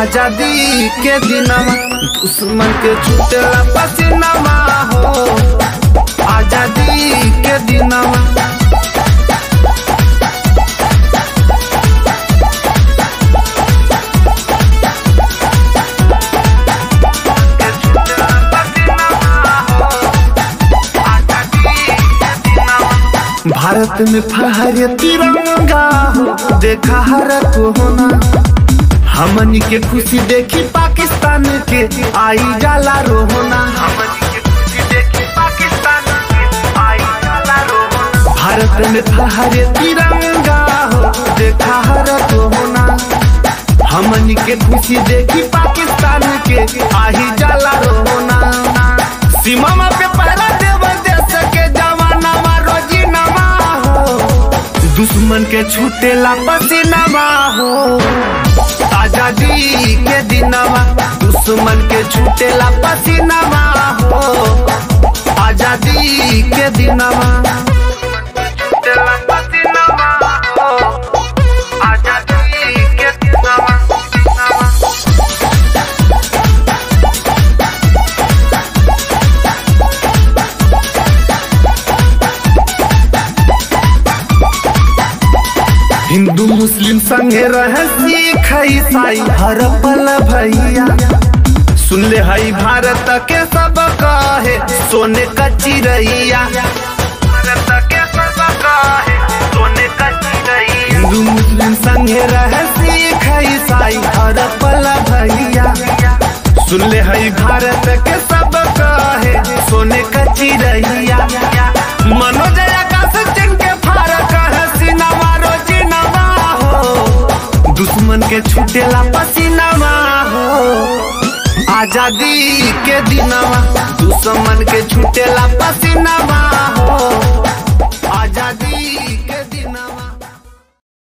आजादी के दिनमा दुश्मन के छूटेला पसीनामा हो आजादी के दिनमा भारत में फहरे तिरंगा हो देखा हर को होना हमनी के खुशी देखी पाकिस्तान के आई जाला रोहना भारत में फहरे तिरंगा हो देखा हर को होना हमनी के खुशी देखी पाकिस्तान के आई जाला रोहना सीमा पे पहरा देव देश के जवाना रोजी नमा हो दुश्मन के छूटेला पसीनामा हो आजादी के दिनवा दुश्मन के छूटेला पसीनामा हो आजादी के दिनवा छूटेला पसीनामा हो आजादी के दिनवा हिंदू मुस्लिम संगे रहे सिख ईसाई हर पल भैया सुन ले हई भारत के सब कहे सोने का चिड़ैया भारत के सब कहे सोने का चिड़ैया हिंदू मुस्लिम संगे रहे सिख ईसाई हर पल भैया सुन ले हई भारत के सब कहे सोने का चिड़ैया मनोज आकाश सिंह के फारक है सिनेमा रोजी नवा हो दुश्मन के छूटेला पसीनामा हो आजादी के दिनवा दुश्मन के छूटेला पसीनामा हो